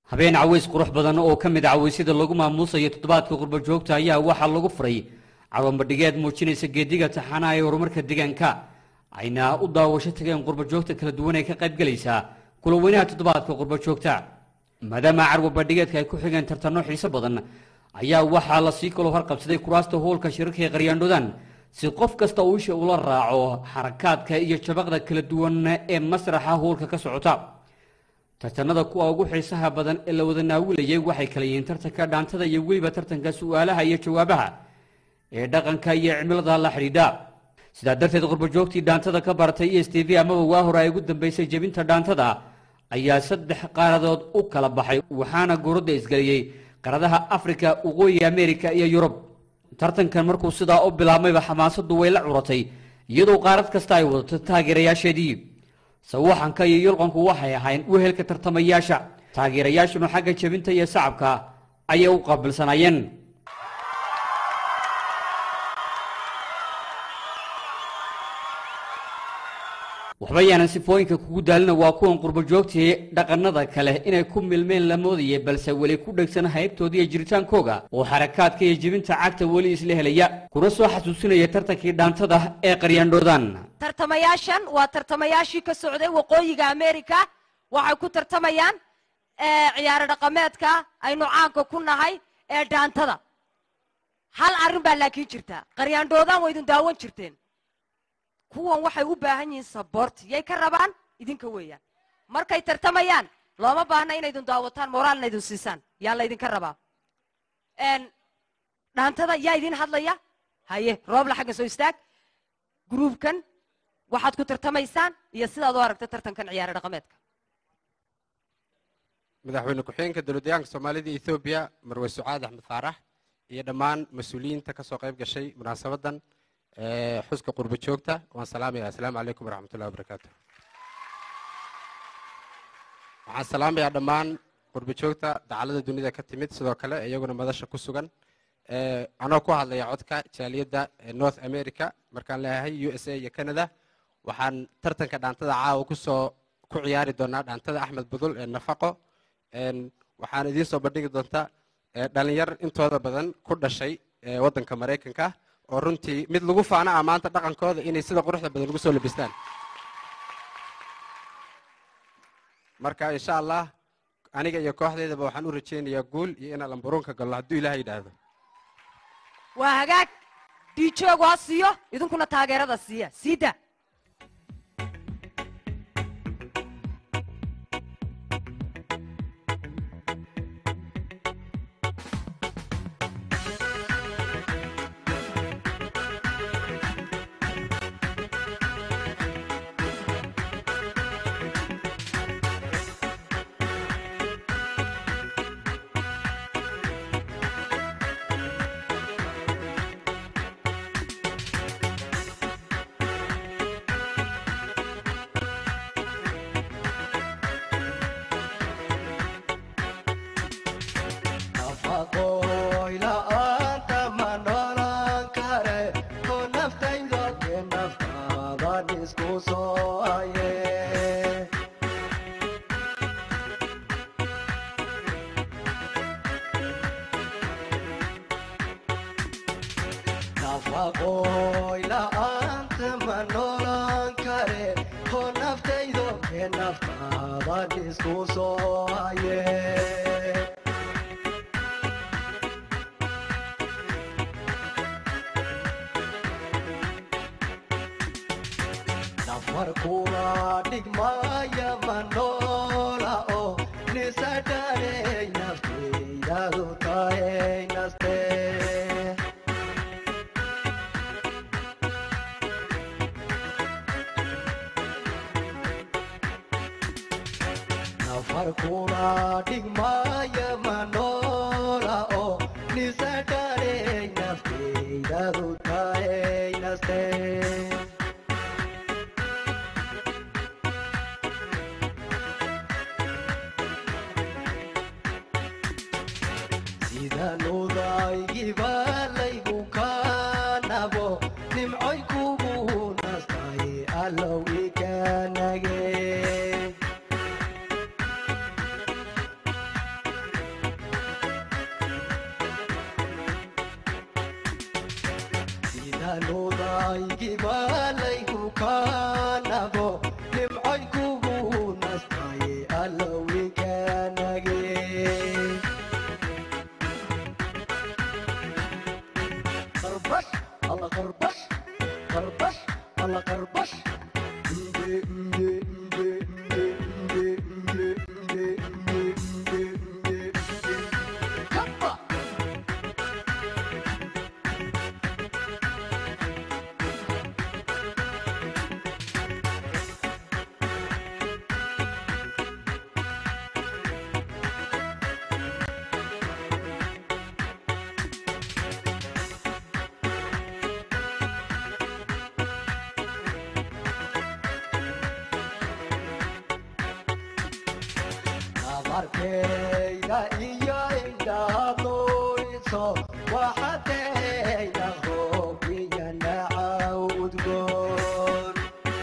habeen caways qurux badan oo ka mid a cawaysyada lagu maamuusayo toddobaadka qurbo joogta ayaa waxaa lagu furay carwambadhigeed muujinaysa geediga taxanaha ee horumarka deegaanka ayna u daawasho tageen qurbo joogta kala duwan ee ka qaybgelaysa kulaweynaha toddobaadka qurbo joogta maadaama carwabadhigeedka ay ku xigeen tartanno xiiso badan ayaa waxaa lasii kaloo harqabsaday kuraasta hoolka shirarka ee qaryaandhodan si qof kasta uu isha ula raaco xarakaadka iyo jabaqda kala duwan ee masraxa hoolka ka socota tartanada kuwa ugu xiisaha badan ee la wada naawilayay waxay kala yihiin tartanka dhaantada iyo weliba tartanka su'aalaha iyo jawaabaha ee dhaqanka iyo cimilada la xidhiidha sidaa darteed qurbojoogtii dhaantada ka baratay e s t v amaba waa hore ay ugu dambaysay jebinta dhaantada ayaa saddex qaaradood u kala baxay waxaana gooradda isgeliyey qaradaha afrika waqooyi amerika iyo yurub tartankan markuu sidaa u bilaabmayba xamaasaddu way la curatay iyadoo qaarad kasta ay wadato taageerayaasheedii sawaxanka iyo yulqanku waxay ahayn wehelka tartamayaasha taageerayaashuna xagga jebinta iyo sacabka ayay u qaabilsanaayeen waxba yaanan sifooyinka kugu daalina waa kuwan qurbojoogtii dhaqannada kale inay ku milmeen la moodaya balse weli ku dhegsan haybtooda iyo jiritaankooga oo xarakaadka iyo jebinta cagta weli isla helaya kuna soo xasuusinaya tartankii dhaantada ee qaryaandhoodan tartamayaashan waa tartamayaashii ka socday waqooyiga america waxay ku tartamayaan ciyaaro dhaqameedka aynu caanka ku nahay ee dhaantada hal arrin baa laakiin jirta qaryaandhoodaan waa idin daawan jirteen kuwan waxay u baahan yihiin sabort yay ka rabaan idinka weeyaan markay tartamayaan looma baahna inaydin daawataan moraalna idin siisaan yaa laydinka rabaa dhaantada yaa idin hadlaya haye roobla xagga soo istaag gruubkan waxaad ku tartamaysaan iyo sidaad u aragta tartankan ciyaare dhaqameedka madaxweyne ku-xigeenka dowladdeegaanka soomaalida ethoobiya marwe sucaad axmed faarax iyo dhammaan mas-uuliyiinta ka soo qayb gashay munaasabadan xuska qurbo joogta waan salaamaya assalaamu calaykum waraxmatullahi wabarakaatu waxaan salaamayaa dhammaan qurbo joogta dacalada dunida ka timid sidoo kale iyaguna madasha ku sugan anoo ku hadlaya codka jaaliyadda north america markaan leeyahay u s a iyo canada waxaan tartanka dhaantada caawa kusoo ku ciyaari doonaa dhaantada axmed budul ee nafaqo waxaan idiin soo bandhigi doontaa dhalinyar intooda badan ku dhashay waddanka maraykanka oo runtii mid lagu faana ah maanta dhaqankooda inay sida quruxda badan ugu soo labistaan marka insha allah aniga iyo kooxdeydaba waxaan u rajaynayaa guul iyo inaan lambaruunka galno hadduu ilaah yidhaahdo waa hagaag diijoogu ha siiyo idinkuna taageerada siiya siida naftaygi balaygu kaanabo nimcoy kugu nastaye allowinkanage qarbash alla qarbash qarbash alla qarbash Mbe, mbe, mbe, mbe, mbe, mbe, mbe, mbe, mbe, mbe, mbe. Kappa! amarkayda iyo indhaaduyso waxadayda hoobiya nacaw udgoon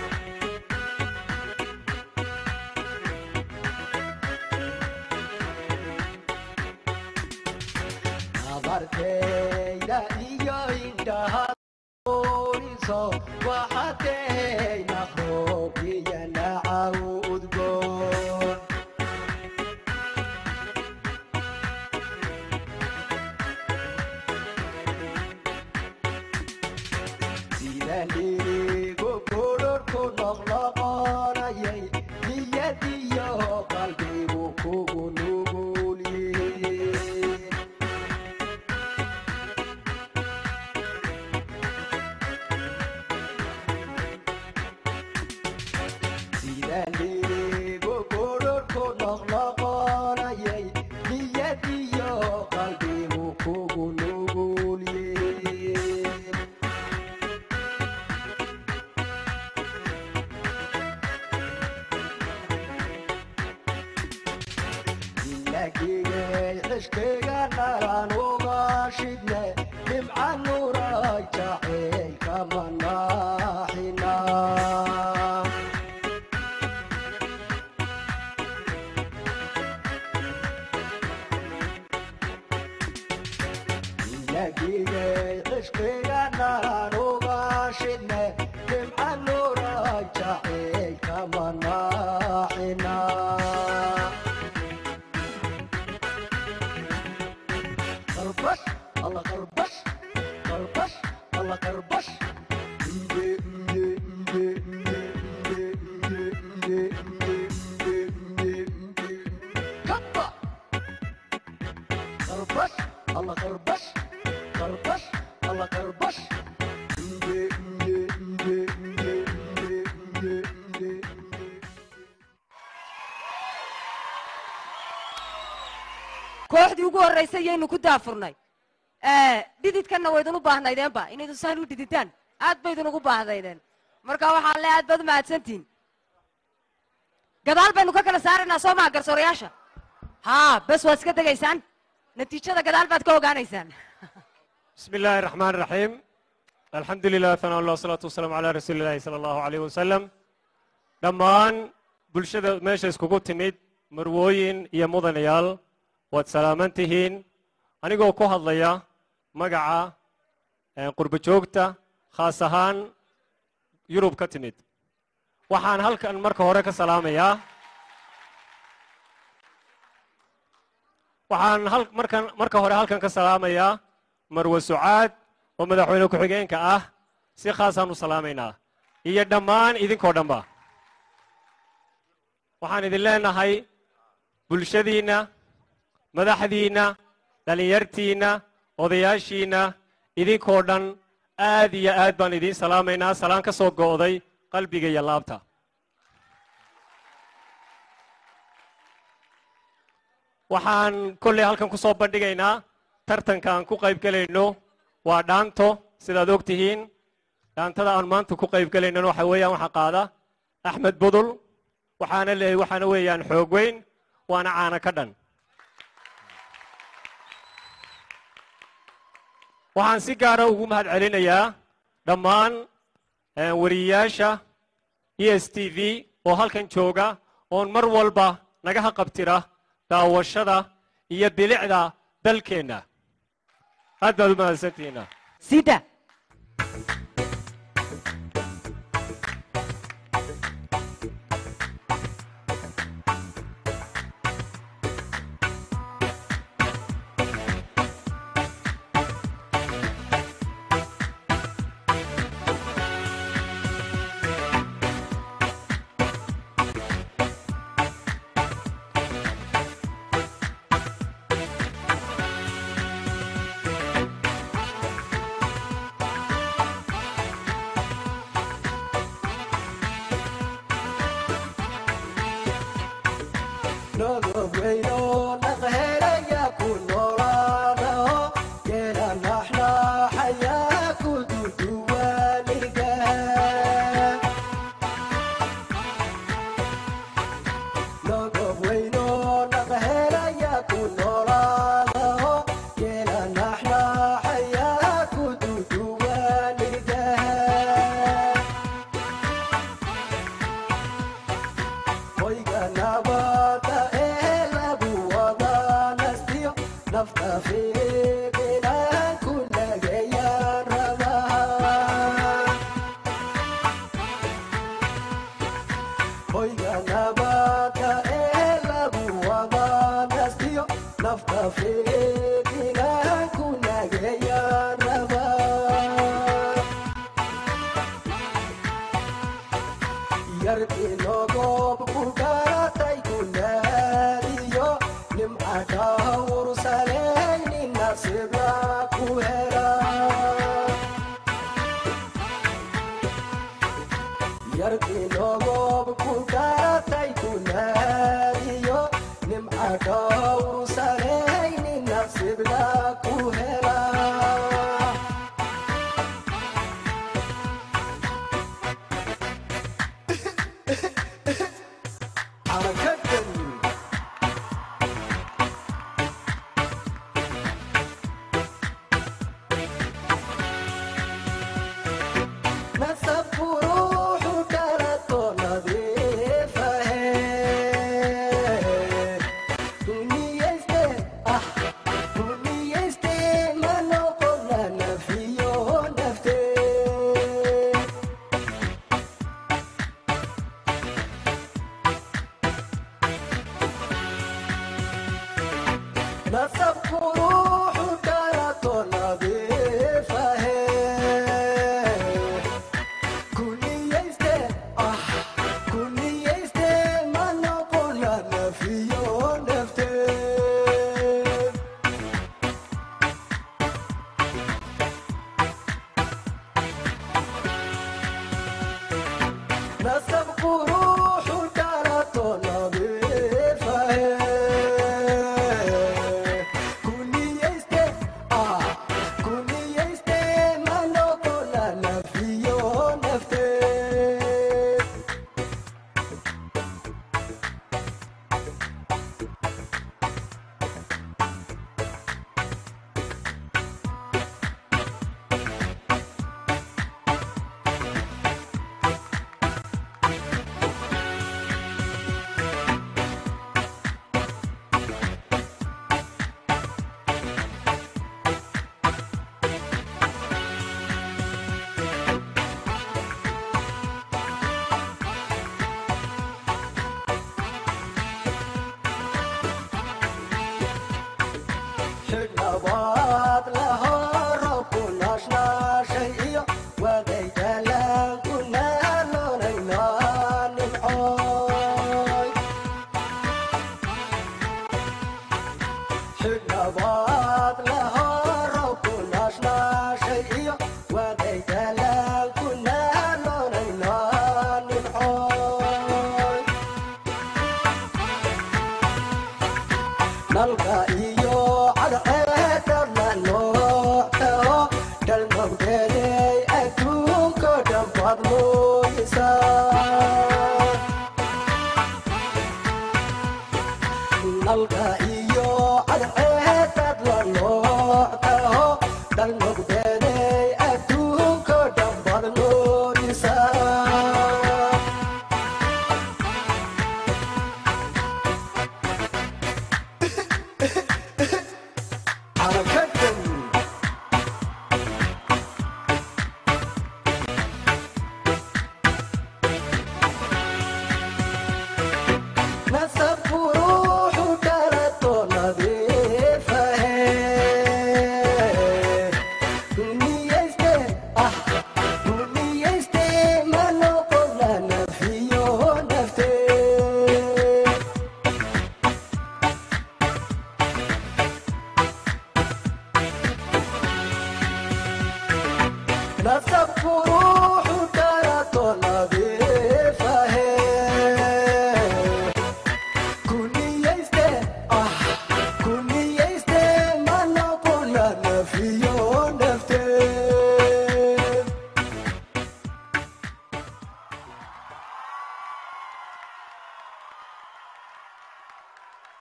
amarkayda iyo indhaaduyso waxadayda hoobiya nacaw udgoon sidanigu kororku noqnoqonayay niyadiyo qalbigu kugu nugulyihiin sidanigu kororku noqnoqonayay niyadiyo qalbigu kugu nugulyihiin inagigay xishkiga nalan uga shidne nimca nuray jacayl kama naaxina inagigay xishkiga nalan uga shidne nimca nuray jacayl kama naaxina qarbash alla qarbash qarbash alla qarbash mbe mbe mbe mbe mbe mbe mbe mbe mbe mbe mbe kappa qarbash alla qarbash qarbash alla qarbash mbe mbe mbe mbe mbe mbe mbe mbe kooxdii ugu horraysay yaynu ku daafurnay dhididkanna waydin u baahnaydeenba inaydu saan u dhididaan aad baydin ugu baahdaydeen marka waxaan le aad baad mahadsantihin gadaal baynu ka kala saaraynaa soo maha garsoorayaasha haa bes waad iska degaysaan natiijada gadaal baad ka ogaanaysaan بسم الله الرحمن الرحيم الحمد لله ثناء الله والصلاة والسلام على رسول الله صلى الله عليه وسلم dhammaan bulshada meesha iskugu timid marwooyin iyo mudanayaal waad salaaman tihiin anigoo ku hadlaya magaca eh, qurbo joogta khaas ahaan yurub ka timid waxaan halkan marka hore ka salaamayaa waxaan hal- markan marka hore halkan ka salaamayaa marwe sucaad oo madaxweyne ku-xigeenka ah si khaasaan u salaamaynaa iyo dhammaan idinkoo dhanba waxaan idin leenahay bulshadiinna madaxdiinna dhallinyartiinna odayaashiinna idinkoo dhan aad iyo aad baan idiin salaamaynaa salaan ka soo go'day qalbiga iyo laabta waxaan kolley halkan ku soo bandhigaynaa tartanka aan ku qayb gelayno waa dhaanto sidaad og tihiin dhaantada aan maanta ku qayb gelaynona waxa weeyaan waxaa qaada axmed budul waxaana le waxaana weeyaan xoog weyn waana caana ka dhan waxaan si gaara ugu mahad celinayaa dhammaan eh, wariyeyaasha e s t v oo halkan jooga oon mar walba naga haqabtira daawashada iyo bilicda dalkeenna aad baad u mahadsantihiina sida nasabku ruuxu kala to nadiifahe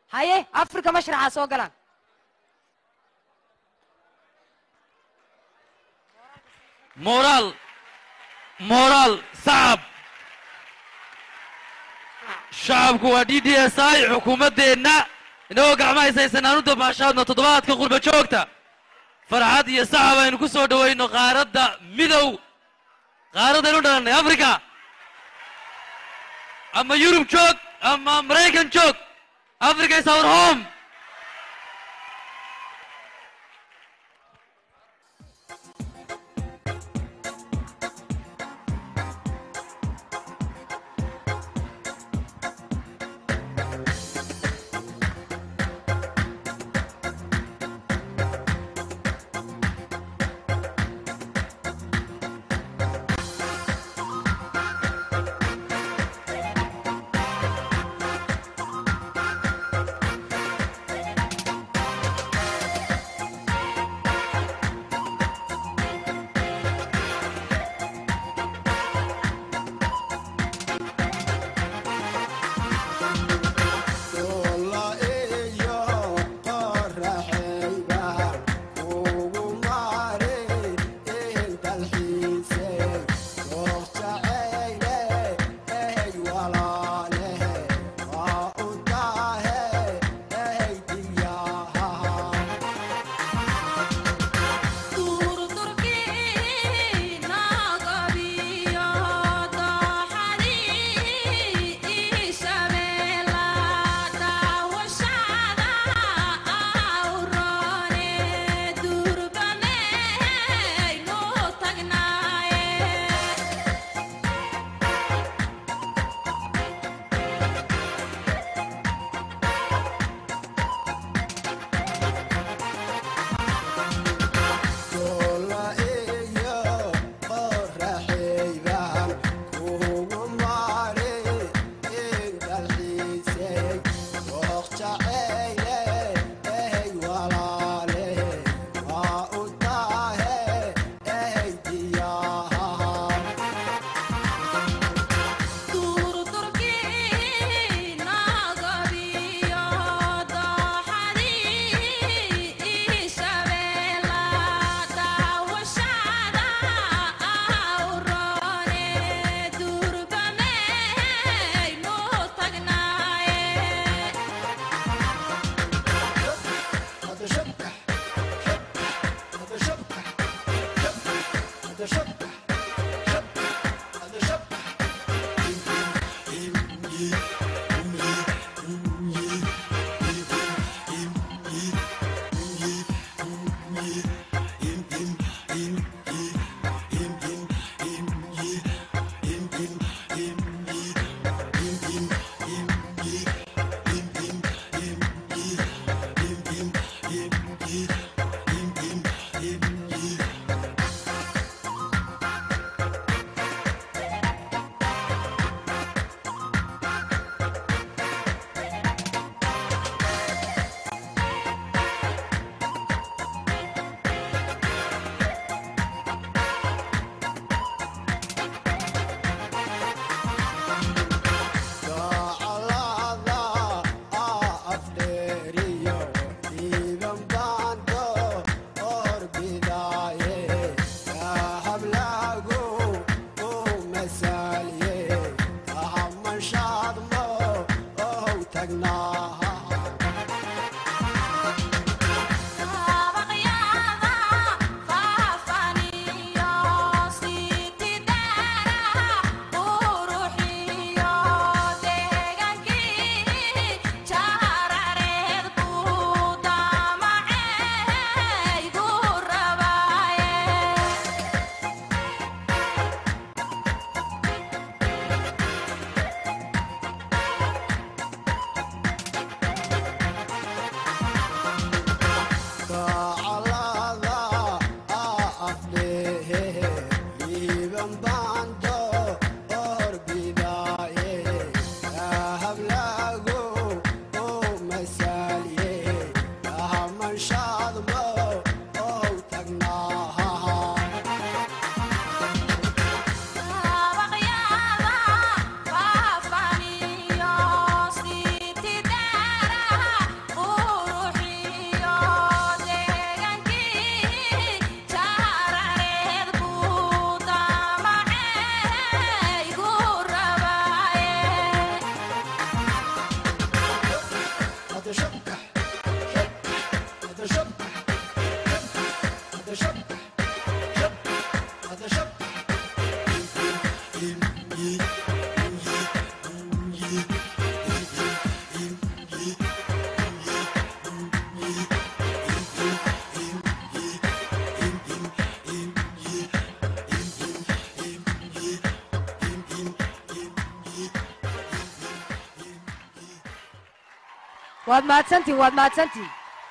haye afrika mashraxa soo galaan moraal moraal sacab shacabku waa d d s i xukuumaddeenna inagoo gacmaha isaysanaan u damaashaadno toddobaadka qurba joogta farxad iyo sacab aynu ku soo dhowayno qaaradda midow qaaraddaynu dhalannay africa ama yurub joog ama maraykan joog africa is our home waad mahadsantihin waad mahadsantihin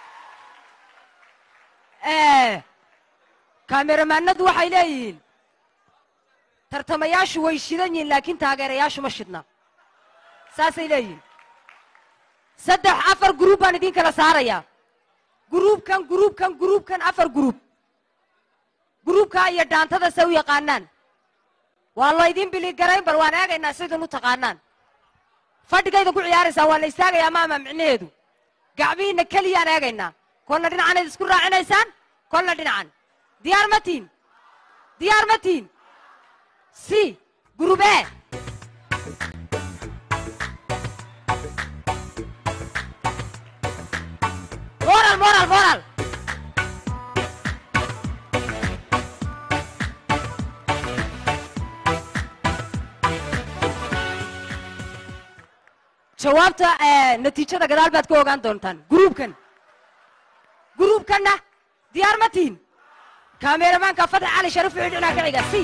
kaameramanadu waxay leeyihiin tartamayaashu way shidan yihiin laakiin taageerayaashu ma shidna saasay leeyihiin saddex afar guruub baan idin kala saarayaa guruubkan guruubkan guruubkan afar guruub guruubkaa iyo dhaantada se u yaqaanaan waa laydin biligarayn bal waan eegaynaa sidin u taqaanaan fadhigayda ku ciyaaraysaan waa la istaagayaa maama micnaheedu gacmihiinna keliyaan eegaynaa kolna dhinacanayd isku raacinaysaan kolna dhinacan diyaar ma tiin diyaar ma tiin si gurubee moral moral moral jawaabta natiijada gadaal baad ka ogaan doontaan guruubkan guruubkanna diyaar ma tihin kaameramanka fatax cali sharif wuxuu dhinaa ka xiga si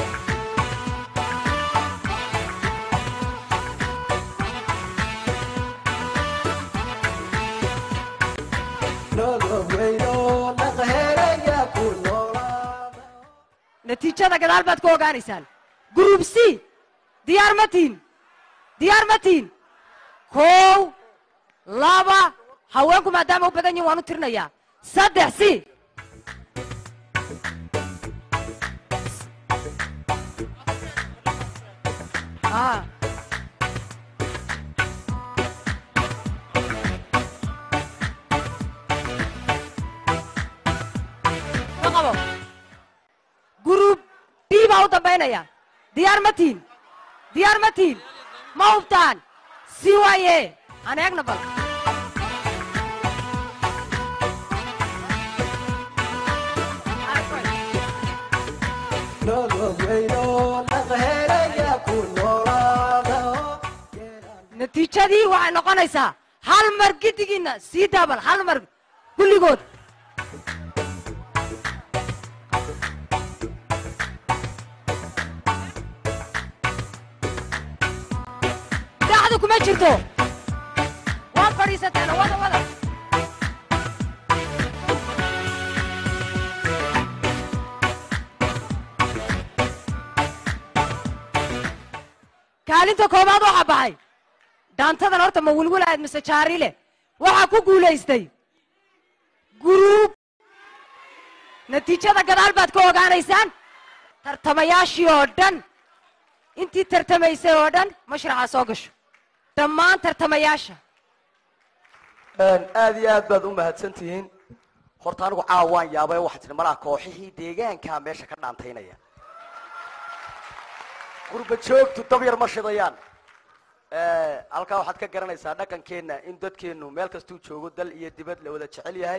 natiijada gadaal baad ka ogaanaysaan guruub c diyaar ma tihin diyaar ma tihin kow laba haweenku maadaama u badan yihin waan u tirinayaa saddex si Ah. Ma qabo guruub b baa u dambaynaya diyaar ma tihin diyaar ma tihin ma hubtaan si waaye aan eegna bal natiijadii waxay noqonaysaa hal mar gidigiinna sii daabal hal mar kulligood daacdu kuma jirto waad fadhiisateen wada wada kaalinta koobaad waxaa baxay dhaantadan horta ma wilwilaad mise jaarile waxaa ku guulaystay guruub natiijada gadaal baad ka ogaanaysaan tartamayaashii oo dhan intii tartamaysay oo dhan mashraxa soo gasho dhammaan tartamayaasha aad iyo aad baad u mahadsan tihiin horta anigu caawa waan yaabay waxaa tihi malaha kooxihii deegaankaa meesha ka dhaantaynaya gurba joogtu dab yar ma shidayaan halkaa waxaad ka garanaysaa dhaqankeenna in dadkeenu meel kastuu joogo dal iyo dibad la wada jecel yahay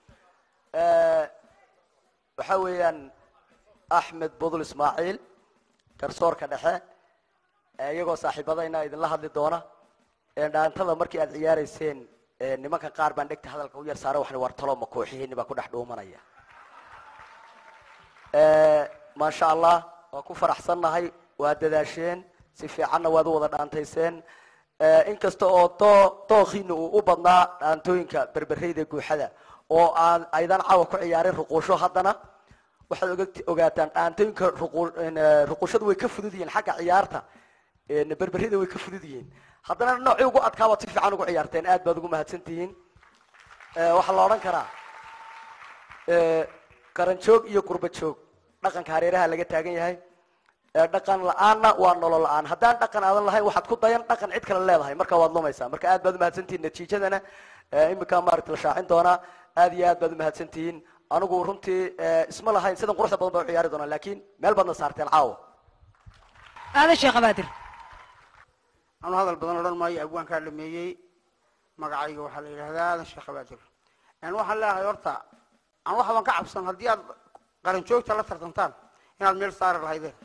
waxa weeyaan axmed budul ismaaciil garsoorka dhexe iyagoo saaxiibadayna idinla hadli doona dhaantada markii aad ciyaarayseen nimanka qaar baan dhegta hadalka u yar saara waxna war talo ma kooxihiini baa ku dhex dhuumanaya maasha allah waa ku faraxsannahay waa dadaasheen si fiicanna waad u wada dhaantayseen inkasta oo doo dookiina uu u badnaa dhaantooyinka berbereyda guuxada oo aan aydan caawa ku ciyaarin ruquusho haddana waxaad oga- ogaataan dhaantooyinka ruqu- ruquushadu way ka fudud yihiin xagga ciyaarta berberida way ka fudud yihiin haddana noocii ugu adkaa baad si fiican ugu ciyaarteen aad baad ugu mahadsan tihiin waxaa la odhan karaa qaran joog iyo qurba joog dhaqanka hareeraha laga taagan yahay dhaqan la-aanna waa nolol la-aan haddaan dhaqan aadan lahayn waxaad ku dayan dhaqan cid kale leedahay marka waad lumaysaa marka aad baad umahadsantihiin natiijadana iminkaa maaragta la shaacin doonaa aad iyo aad baad umahadsantihiin anigu runtii isma lahayn sidan quruxda badan baa u ciyaari doonaa laakiin meel baadna saarteen caawa aadan sheekh abaadir anu hadal badan odhan maayo abwaankaa dhameeyey magacayga waxaa la yidhahdaa aadan sheekh abaadir waxaan leeyahay horta aan waxban ka cabsan haddii aad qaran joogta la tartantaan inaad meel saari lahaydeen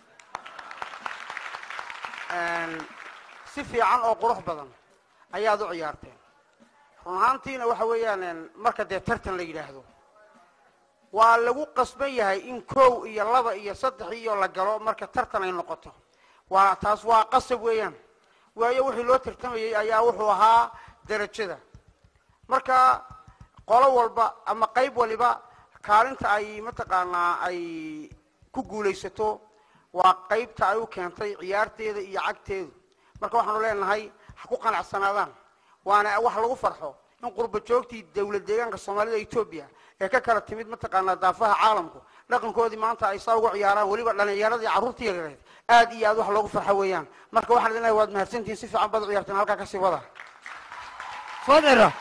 si fiican oo qurux badan ayaad u ciyaarteen run ahaantiina waxa weeyaan marka dee tartan la yidhaahdo waa lagu qasban yahay in kow iyo laba iyo saddex iyo la galo marka tartan ay noqoto waa taas waa qasab weeyaan waayo wixii loo tartamayay ayaa wuxuu ahaa derajada marka qolo walba ama qayb waliba kaalinta ay mataqaanaa ay ku guulaysato waa qaybta ay u keentay ciyaarteeda iyo cagteedu marka waxaanu leenahay ha ku qanacsanaadaan waana wax lagu farxo in qurba joogtii dowlad deegaanka soomaalida etoobiya ee ka kala timid mataqaanaa daafaha caalamku dhaqankoodii maanta ay saa ugu ciyaaraan weliba dhalinyaradii carruurtii yareed aad iyo aad wax loogu farxo weeyaan marka waxaan leenahay waad mahadsantihiin si fiican baad u ciyaarteen halkaa kasii wada fodero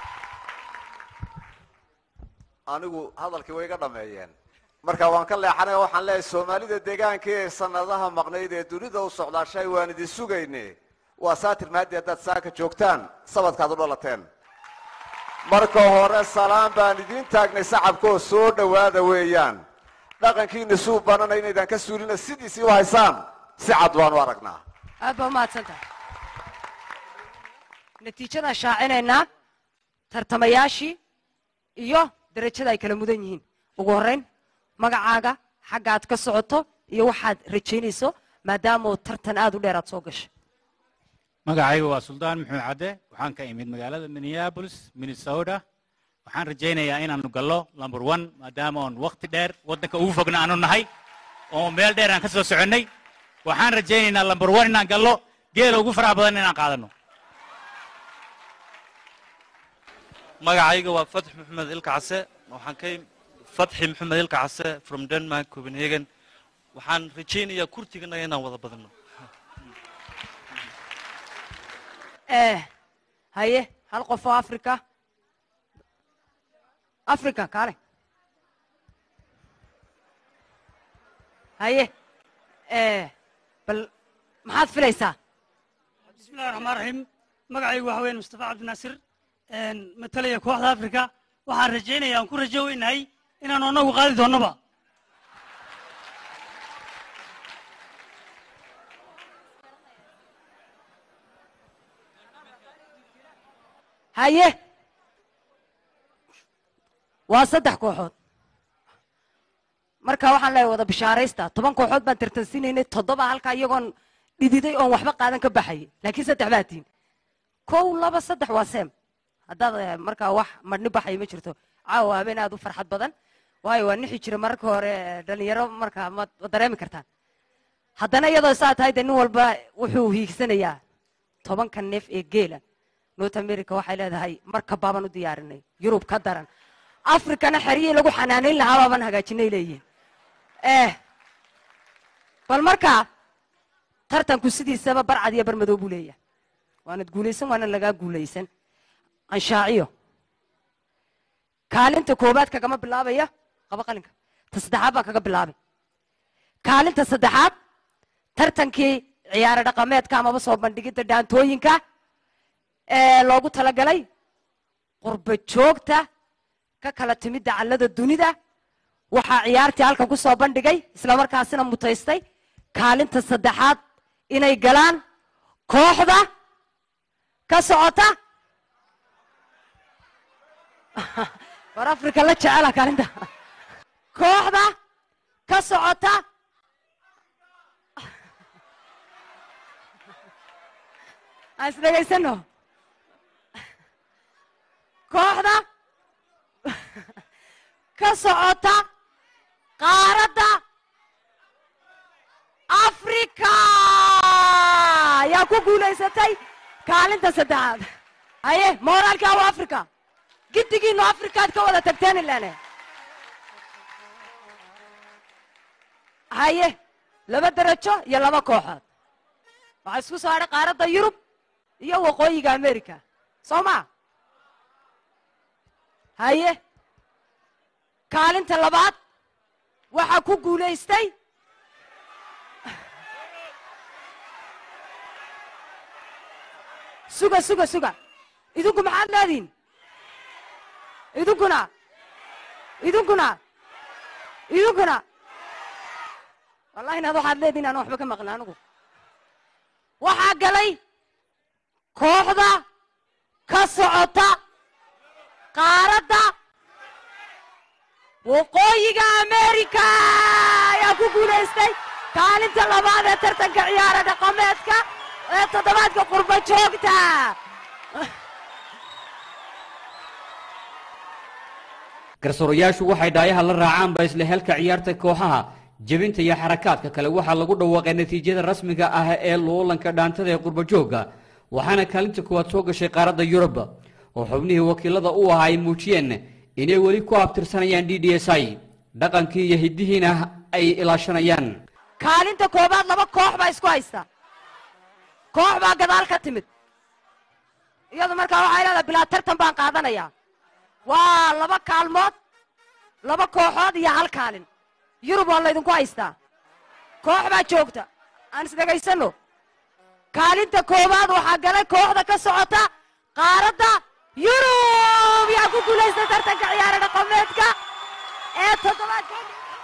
anigu hadalkii way iga dhameeyeen marka waan ka leexanay waxaan leeyahay soomaalida deegaanka ee sanadaha maqnayd ee dunida u socdaashay waan idin sugayne waa saatir mahaddi haddaad saaka joogtaan sabadkaad u dhalateen marka hore salaan baan idiin taagnay sacabkaoo soo dhowaada weeyaan dhaqankiina suu banana inaydaan ka suulina sidiisii u haysaan si cad baanu aragnaa aad baa umahadsantaha natiijadaan shaacinaynaa tartamayaashii iyo derajada ay kala mudan yihiin ugu horrayn magacaaga xagga aad ka socoto iyo waxaad rajaynayso maadaamaoo tartan aad u dheer aad soo gashay magacaygu waa suldaan maxuud cadde waxaan ka imid magaalada minneapolis minnesota waxaan rajaynayaa inaanu gallo lumber one maadaama oon wakti dheer waddanka ugu fogna aanu nahay oo meel dheer aan ka soo soconnay waxaan rajaynaynaa lumber one inaan gallo geela ugu faraha badan inaan qaadanno magacayga waa fatx maxamed ilka case waxaan ka fatxi maxamed ilka case from denmark copenhagen waxaan rajaynayaa kurtiganaga inaan wada badino eh haye hal qof oo africa africa kaale haye eh bal maxaad filaysaa bismillahi raxmaan raxiim magacaygu waxa weyan mustafa cabdinaasir matalaya kooxda africa waxaan rajaynaya aan ku rajo weynahay inaanu annagu qaadi doonnoba haye waa saddex kooxood marka waxaan leeyahay wada bishaaraysta toban kooxood baan tartansiinaynay toddoba halkaa iyagoon dhididay oon waxba qaadan ka baxayay laakiin saddex baa tiin kow laba saddex waa seem haddaad eh, markaa wax madhni baxaya ma jirto caawa habeen aad u farxad badan waayo waa nixi jira mararka hore eh, dhalinyaro markaa ma ma dareemi kartaan haddana iyadoo saa tahay dee nin walba wuxuu hiigsanayaa tobanka neef ee geela north america waxay leedahay marka baabaan u diyaarinay yurub ka daran africana xeryihii lagu xanaanayn lahaa baabaan hagaajinay leeyihin eh bal markaa tartanku sidiisaba barcad iyo barmadow buu leeyahay waanad guulaysan waana lagaa guulaysan anshaaciyo kaalinta koobaad kagama bilaabaya qaba qalinka ta saddexaad baan kaga bilaabay kaalinta saddexaad tartankii ciyaaro dhaqameedka amaba soo bandhigidda dhaantooyinka ee loogu talagalay qurba joogta ka kala timid dacallada dunida waxaa ciyaartii halkan ku soo bandhigay islamarkaasina mutaystay kaalinta saddexaad inay galaan kooxda ka socota war africa la jecela kaalinta kooxda ka socota aan isdhegaysano kooxda ka socota qaaradda africa ayaa ku guulaysatay kaalinta saddexaad haye mooraalkaa waa africa giddigiinu africaad ka wada tagteen ilane haye laba derajo iyo laba kooxood waxaa isku soo hadhay qaaradda yurub iyo waqooyiga america soo ma haye kaalinta labaad waxaa ku guulaystay suga suga suga idinku maxaad leedihin idinkuna idinkuna idinkuna wallahi inaad waxaad leedihin aan waxba ka maqlin anigu waxaa galay kooxda ka socota qaaradda waqooyiga america ayaa ku guulaystay kaalinta labaad ee tartanka ciyaara dhaqameedka ee toddobaadka qurba joogta garsoorayaashu waxay dhaayaha la raacaanba isla helka ciyaarta kooxaha jebinta iyo xarakaadka kale waxaa lagu dhawaaqay natiijada rasmiga ah ee loolanka dhaantada ee qurbajooga waxaana kaalinta koowaad soo gashay qaaradda yurub oo xubnihii wakiilada u ahaa ay muujiyeen inay weli ku abtirsanayaan d d s i dhaqankii iyo hiddihiina ay ilaashanayaan kaalinta koobaad laba koox baa isku haysta koox baa gadaal ka timid iyadu markaa waxay leedahay bilaa tartan baan qaadanayaa waa laba kaalmood laba kooxood iyo hal kaalin yurub waa laydinku haystaa koox baa joogta aan isdhegaysanno kaalinta koowaad waxaa galay kooxda ka socota qaaradda yurub yaa ku guulaysta tartanka ciyaara dhaqameedka ee toddobaadka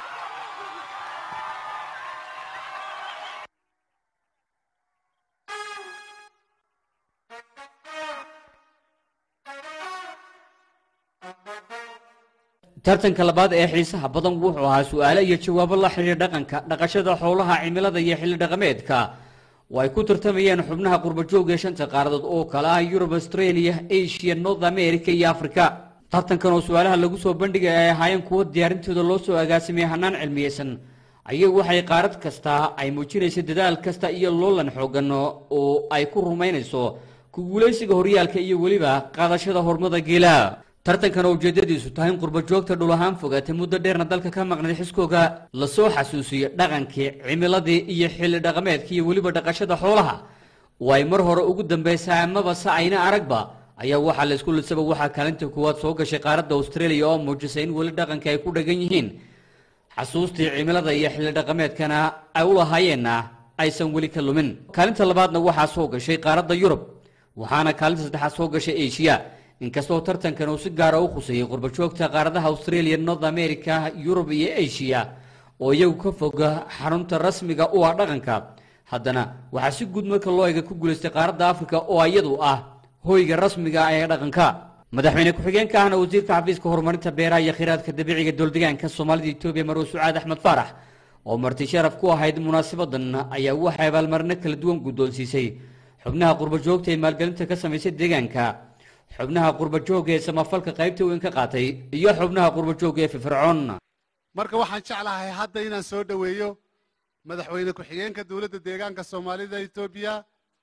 tartanka labaad ee xiisaha badan wuxuu ahaa su'aalo iyo jawaabo la xidhiir dhaqanka dhaqashada xoolaha cimilada iyo xilli dhaqameedka oo ay ku tartamayeen xubnaha qurbajooga ee shanta qaaradood oo kale ah yurub australia asia north america iyo africa tartankan oo su-aalaha lagu soo bandhigay ay ahaayeen kuwo diyaarintooda loo soo agaasimay hanaan cilmiyeysan ayagu waxay qaarad kasta ay muujinaysa dadaal kasta iyo loolan xoogan oo ay ku rumaynayso ku guulaysiga horyaalka iyo weliba qaadashada hormada geela tartankan oo ujeedadiisu tahay in qurbajoogta dhul ahaan fogaatay muddo dheerna dalka ka maqnayd xiskooga lasoo xasuusiyo dhaqankii cimiladii iyo xilli dhaqameedkii iyo weliba dhaqashada xoolaha oo ay mar hore ugu dambaysa amaba se ayna aragba ayaa waxaa la isku lisaba waxaa kaalinta koowaad soo gashay qaaradda australia oo muujisay in weli dhaqanka ay ku dhagan yihiin xasuustii cimilada iyo xilli dhaqameedkana ay u lahaayeenna aysan weli ka lumin kaalinta labaadna waxaa soo gashay qaaradda yurub waxaana kaalinta saddexaad soo gashay asia inkastoo tartankan uu si gaara u khuseeyey qurbajoogta qaaradaha australia north america yurub iyo asia oo iyagu ka foga xarunta rasmiga u ah dhaqanka haddana waxaa si guud marka loo ega ku guulaystay qaaradda africa oo iyadu ah hoyga rasmiga ah ee dhaqanka madaxweyne ku-xigeenka ahna wasiirka xafiiska horumarinta beeraha iyo kheyraadka dabiiciga dowldegaanka soomaalida etoobiya marwe sucaad axmed faarax oo marti sharaf ku ahayd munaasabadan ayaa waxay abaalmarino kala duwan guddoonsiisay xubnaha qurbajoogta ee maalgelinta ka samaysay deegaanka xubnaha qurbajooga ee samafalka qaybta weyn ka qaatay iyo xubnaha qurbajooga ee firfircoon marka waxaan jeclahay hadda inaan soo dhoweeyo madaxweyne ku-xigeenka dowladda deegaanka soomaalida etoobiya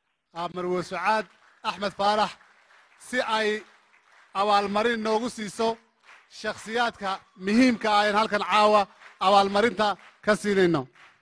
marwe sucaad axmed faarax si ay abaalmarin noogu siiso shakhsiyaadka muhiimka ah een halkan caawa abaalmarinta ka siinayno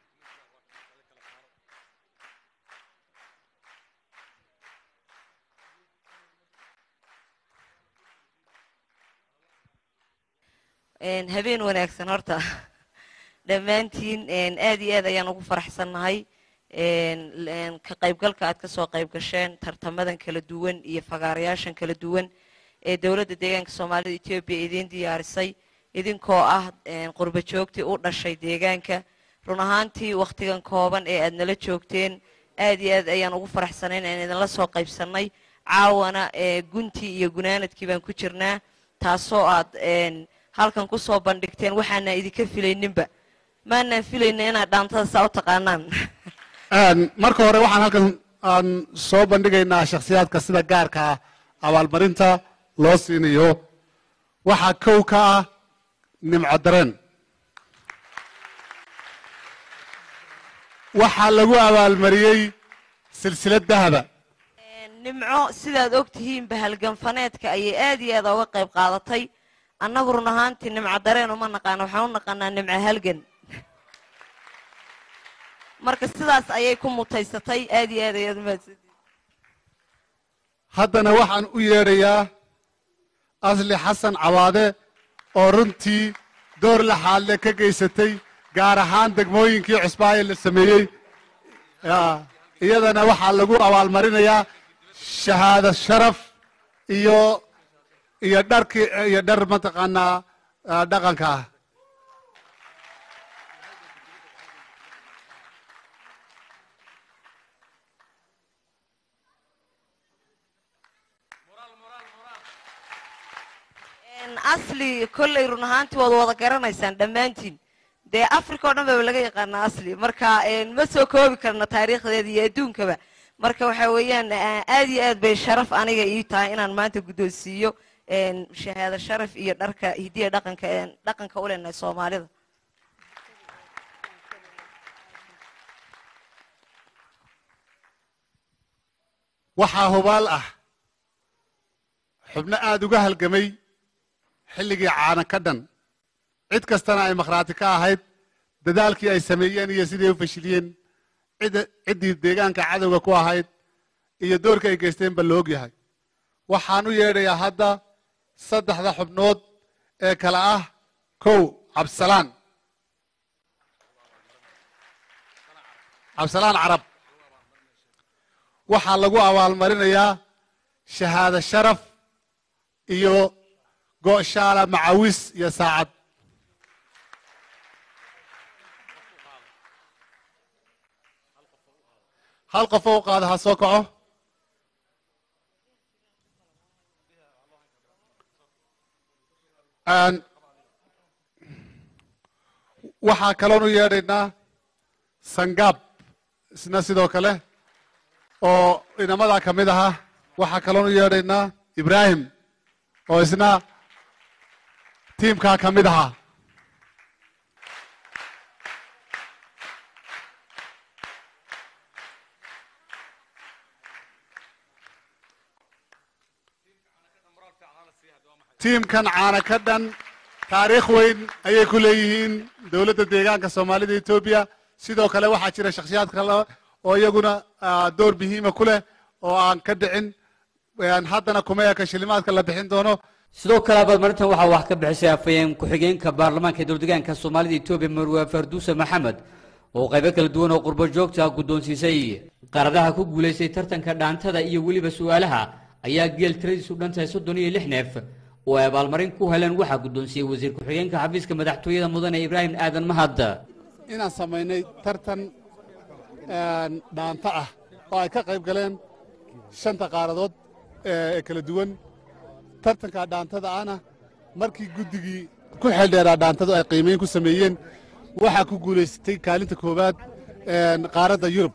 habeen wanaagsan horta dhammaantiin aad iyo aad ayaan ugu faraxsannahay ka qaybgalka aad ka soo qayb gasheen tartamadan kala duwan iyo fagaarayaashan kala duwan ee dowladda deegaanka soomaalida etoobiya idiin diyaarisay idinkoo ah qurba joogtii u dhashay deegaanka run ahaantii wakhtigan kooban ee aad nala joogteen aad iyo aad ayaan ugu faraxsanayn aan idinla soo qaybsannay caawana guntii iyo gunaanadkii baan ku jirnaa taasoo aad halkan ku soo bandhigteen waxaana idinka filayninba maanaan filayna inaad dhaantada saa u taqaanaan marka hore waxaan halkan aan soo bandhigaynaa shakhsiyaadka sida gaarka ah abaalmarinta loo siinayo waxaa kow ka ah nimco dareen waxaa lagu abaalmariyey silsilad dahaba nimco sidaad og tihiinba halganfaneedka ayay aad iyo aad ooga qayb qaadatay annagu run ahaantii nimco dareen uma naqaano waxaan u naqaanaa nimco halgan marka sidaas ayay ku mutaysatay aad iyo aad ayaad umahadsantihin haddana waxaan u yeedhayaa asli xasan cawaade oo runtii door laxaadle ka geysatay gaar ahaan degmooyinkii cusbaaye la sameeyey iyadana waxaa lagu abaalmarinayaa shahaado sharaf iyo iyo dharki iyo dhar mataqaanaa ah, dhaqanka ah Een, asli kolley run ahaantii waad wada garanaysaan dhammaantiin dee africa oo dhan baba laga yaqaanaa asli marka een, ma soo koobi karno taariikhdeeda iyo adduunkaba marka waxa weeyaan ah, aad iyo aad bay sharaf aniga ii tahay inaan maanta guddoonsiiyo een, shahaado sharaf iyo dharka hidiya dhaqanka een, dhaqanka u leenahay soomaalida waxaa hubaal ah xubno aada uga halgamay xilligii caanan ka dhan cid kastana ay makhraati ka ahayd dadaalkii ay sameeyeen iyo siday u fashiliyeen cidda- ciddii deegaanka cadowga ku ahayd iyo doorka ay geysteen ba la og yahay waxaan u yeedhayaa hadda saddexda xubnood ee kale ah kow cabsalaan cabsalaan carab waxaa lagu abaalmarinayaa shahaado sharaf iyo go'shaala macawis iyo saacad hal qof oo u qaada ha soo kaco Aan- waxaa kaloon u yeedhaynaa sangaab isna sidoo kale oo inamadaa ka mid ahaa waxaa kaloon u yeedhaynaa ibraahim oo isna tiimkaa ka mid ahaa tiimkan caana ka dhan taariikh weyn ayay ku leeyihiin dowladda deegaanka soomaalida etoobiya sidoo kale waxaa jira shakhsiyaad kale oo iyaguna ah, door muhiima ku leh oo aan ka dhicin Een, haddana kuma eka shilimaadka la bixin doono sidoo kale abaalmarintan waxaa wax ka bixisay afhayeen ku-xigeenka baarlamaanka ee dowladdeegaanka soomaalida etoobiya marwe farduuse maxamed oo qaybo kala duwan oo qurbo joogta guddoonsiisay qaaradaha ku guulaystay tartanka dhaantada iyo weliba su'aalaha ayaa geel tiradiisu dhan tahay soddon iyo lix neef oo ay abaalmarin ku heleen waxaa guddoonsiyey wasiir ku-xigeenka xafiiska madaxtooyada mudane ibraahim aadan mahad inaan samaynay tartan een, dhaanto ah oo ay ka qayb galeen shanta qaaradood ee kala duwan tartanka dhaantada ahna markii guddigii ku xeeldheeraa dhaantadu ay qiimeyn ku sameeyeen waxaa ku guulaysatay kaalinta koowaad een, qaaradda yurub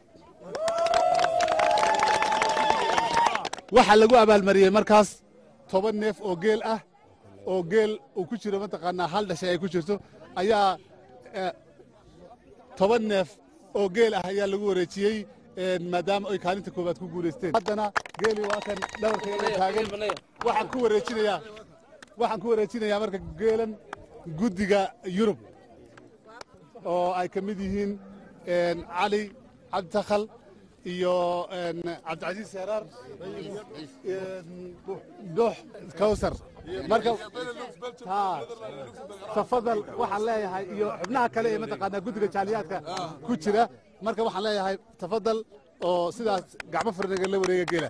waxaa lagu abaalmariyey markaas toban neef oo geel ah oo geel uu ku jiro mataqaanaa hal dhashay ay ku jirto ayaa eh, toban neef oo geel ah ayaa lagu wareejiyey een, maadaama ay kaalinta koowaad ku guulaysteen haddana geeli waa kan dhabarkeeda taagan waxaan ku wareejinayaa waxaan ku wareejinayaa marka geelan guddiga yurub oo ay ka mid yihiin een, cali cabditakhal iyo een, cabdicasiis seeraar een, dux kawsar marka haa tafadal waxaan leeyahay iyo xubnaha kale ee mataqaanaa guddiga jaaliyaadka ku jira marka waxaan leeyahay tafadal oo sidaas gacmo furnaga la wareega geela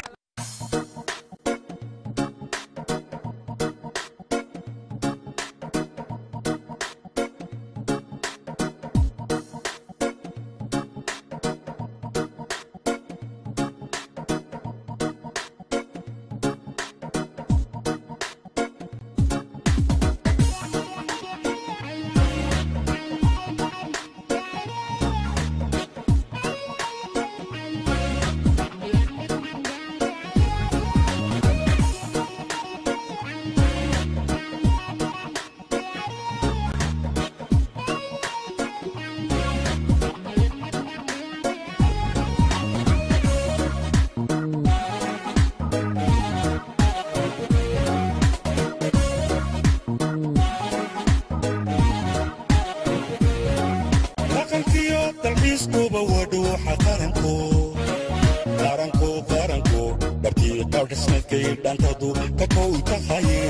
dhaqankiyo dalxiiskuba waa dhuuxa qaranku qaranku qaranku dharkii qaadhismadkay dhantadu ka kow tahaye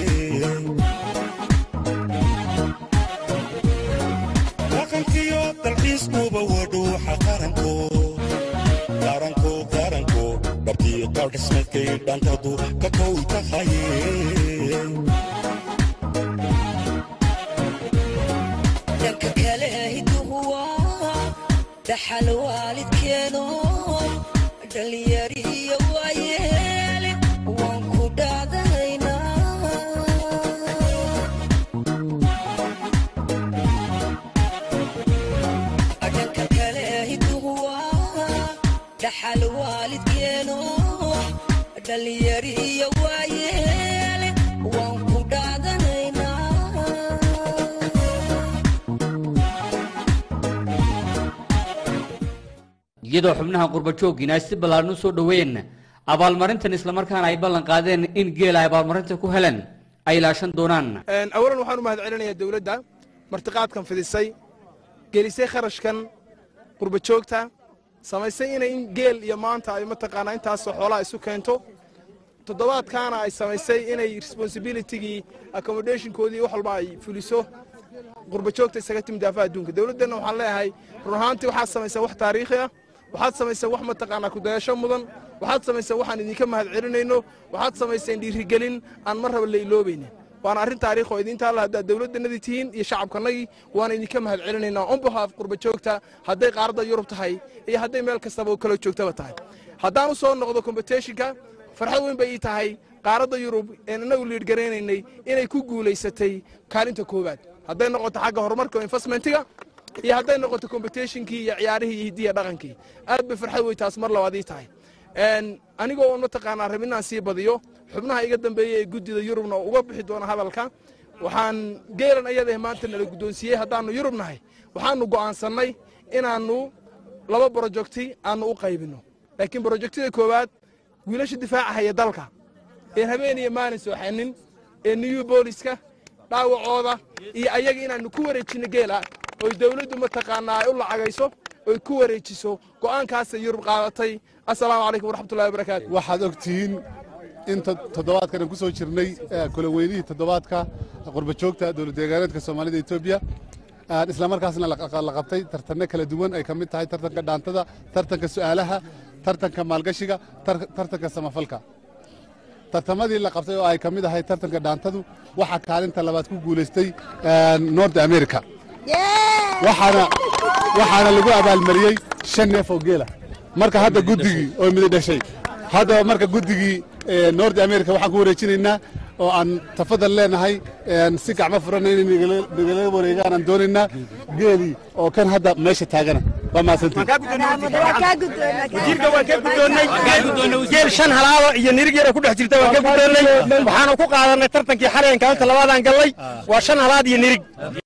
dhaqankiyo dalxiiskuba waa dhuuxa qaranku qaranku qaranku dharkii qaadhismadkay dhantadu ka kow tahaye dhanka kale hiduhu waa dhaxal waalidkeeno dhallinyarihiyo waayeele waan ku dhaadanaynaa dhanka kale hiduhu waa dhaxal waalidkeeno dhallinyarihiyo waayeele waan ku dhaadanaynaa iyadoo xubnaha qurbajooggiina ay si ballaaran u soo dhoweeyeen abaalmarintan islamarkaana ay ballan qaadeen in geel ay abaalmarinta ku heleen ay ilaashan doonaan awalan waxaan u mahad celinayaa dowladda martiqaadkan fidisay gelisay kharashkan qurba joogta samaysay inay in geel iyo maanta ay mataqaanaa intaasoo xoolaha isu keento toddobaadkaana ay samaysay inay responsibilitigii accommodationkoodii wax walba ay fuliso qurba joogta isaga timid daafaha adduunka dowladdanna waxaan leeyahay run ahaantii waxaad samaysay wax taariikhi ah waxaad samaysay wax mataqaanaa kudayasho mudan waxaad samaysay waxaan idinka mahad celinayno waxaad samayseen dhiirigelin aan mar raba la iloobaynin waana arrin taariikh oo idinta alla haddaad dowladdanadii tihiin iyo shacabkanagii waana idinka mahad celinaynaa on behalf qurba joogta hadday qaaradda yurub tahay iyo hadday meel kastaba oo kala joogtaba tahay haddaan u soo noqdo competitionka farxad weyn bay ii tahay qaaradda yurub een inagu liidhgaraynaynay inay ku guulaysatay kaalinta koowaad hadday noqoto xagga horumarka oo investmentiga iyo hadday noqoto competitionkii iyo ciyaarihii iyo hiddiya dhaqankii aad bay farxad wey taas mar labaad ii tahay anigoo on mataqaanaa rab inaan sii badiyo xubnaha iga dambeeya ee guddida yurubna uga bixi doona hadalka waxaan geelan ayadahe maanta nala guddoonsiiyey haddaannu yurub nahay waxaannu go'aansannay inaannu laba brojekti aannu u qaybinno laakiin brojektida koowaad wiilasha difaacahaya dalka een habeen iyo maalin sooxanin ee new booliska dhaawacooda iyo ayaga inaannu ku wareejinno geela oy dowladdu mataqaanaa ay u lacagayso oy ku wareejiso go'aankaasay yurub qaadatay assalaamu calaykum waraxmatullahi wabarakaatu waxaad ogtihiin in toddobaadkan aan ku soo jirnay kula weynihii toddobaadka qurbajoogta dowlad deegaaneedka soomaalida etoobiya isla markaasna la qabtay tartanno kala duwan ay ka mid tahay tartanka dhaantada tartanka su'aalaha tartanka maalgashiga tartanka samafalka tartamadii la qabtay oo ay ka mid ahay tartanka dhaantadu waxaa kaalinta labaad ku guulaystay north america waxaana waxaana lagu abaalmariyey shan neef oo geela marka hadda guddigii oo midi dhashay haddaba marka guddigii north america waxaan ku wareejinaynaa oo aan tafadal leenahay si gacmo furan inay nagala wareegaan aan doonaynaa geelii oo kan hadda meesha taagana waa mahadsantiin geel shan halaaba iyo nirig yara ku dhex jirta waan ka guddoonnay waxaanu ku qaadanay tartankii xaleenka halka labaadaan gallay waa shan halaad iyo nirig